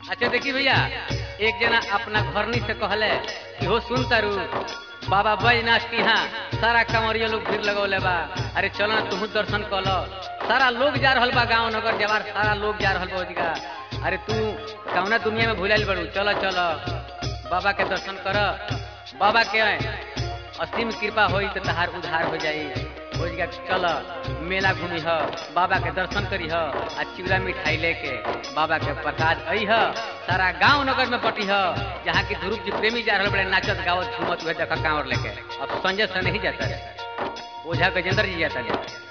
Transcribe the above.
अच्छा देखी भैया एक जना अपना घरनी से कहले कि हो सुन तारू बाबा बैजनाथ की यहाँ सारा कंवरिया लोग भीड़ लगौले बा अरे चलो ना तुहू दर्शन कर लो सारा लोग जा रहल बा गांव नगर जवार सारा लोग जा रहल बा ओदिका अरे तू कौना दुनिया में भुलाइल बड़ू चलो चलो बाबा के दर्शन कर बाबा के असीम कृपा होई तो तहार उधार हो जाई ओदिका चल मेला घूमी ह बाबा के दर्शन करी ह आ चिवड़ा मिठाई लेके बाबा के प्रसाद आई ह सारा गांव नगर में बटी ह जहाँ की ध्रुव जी प्रेमी जा रहल बड़े नाचत गावत झूमत हुए देखा कांवर लेके अब संजय से नहीं जाता रे ओझा गजेंद्र जी जाता रे